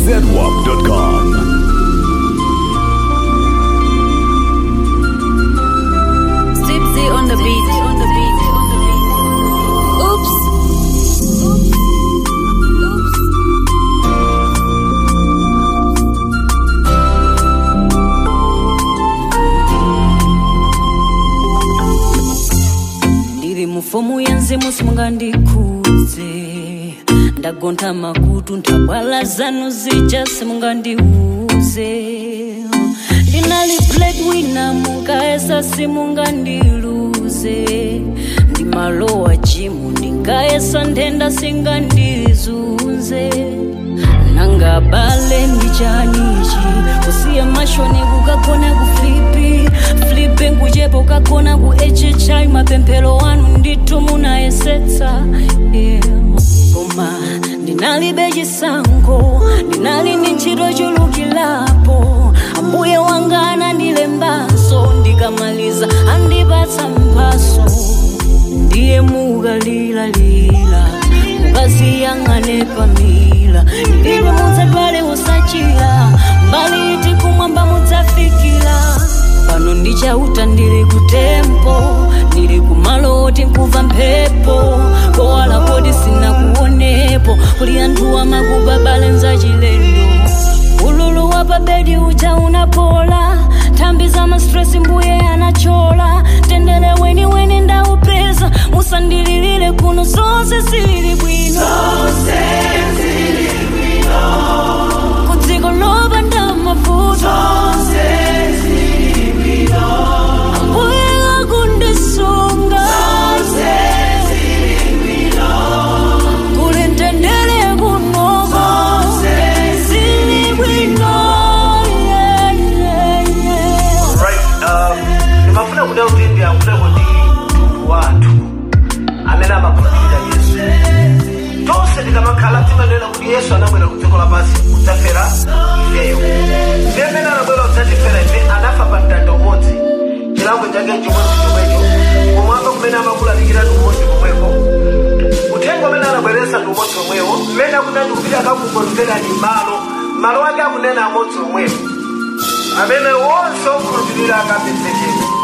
zwarp.com. Tipsy on the beat. On the beat. On the beat. Oops. ndiri mufomu yenzimu simungandikudze ndagonta makutu ntabwala zanu zija simungandiuze ndinali bladwina mukaesa simungandiluze ndimalowa jimu ndingaesa ndenda singandizunze nangabale ndichanichi kusiya mashoni kukagona kuflipi flipe nkuchepo kagona ku hhi mapemphero wanu ndithu munayesetsa yeah. koma ndinalibe chisankho ndinali ndi ntchito chulukilapo ambuye wanga anandilembanso ndikamaliza andipatsa mphaso ndiye mukalilalila mukaziyang'ane pamila ndilibe mudzadwale usachira mbali iti kumwamba mudzafikira pano ndichauta ndili kutempo ndili kumalo oti nkuva mphepo kowala kodi sinakuonepo kuli anthu amakubabale nzachilendo ululu wa pabedi uja unapola thambi za mastresi mbuye anachola tendele weni weni ndaupeza musandililile kuno zonse zili bwino kudziko lopanda mavuto ambuye akundisunga kuli ntendele kunoko zili bwino yeah, yeah, yeah. right um ndimafuna kuda kuti ndiyankhuleko ndi mtundu wathu amene amakhulupirira yesu tonse tikamakhala timanena kuti yesu anabwera ku dziko lapansi kudzafera ifeyo ndi amene anabwera kudzatifera ife anafa pa mtanda umodzi chilango chake chimodzi chomwecho kumwamba kumene amakulalikira ndi umodzi komweko uthenga umene anabweretsa ndi umodzi omwewo mmene akunena kupita akakukonzera ndi malo malo ake akunena amodzi omwewo amene wonse okhulupirira akapezekera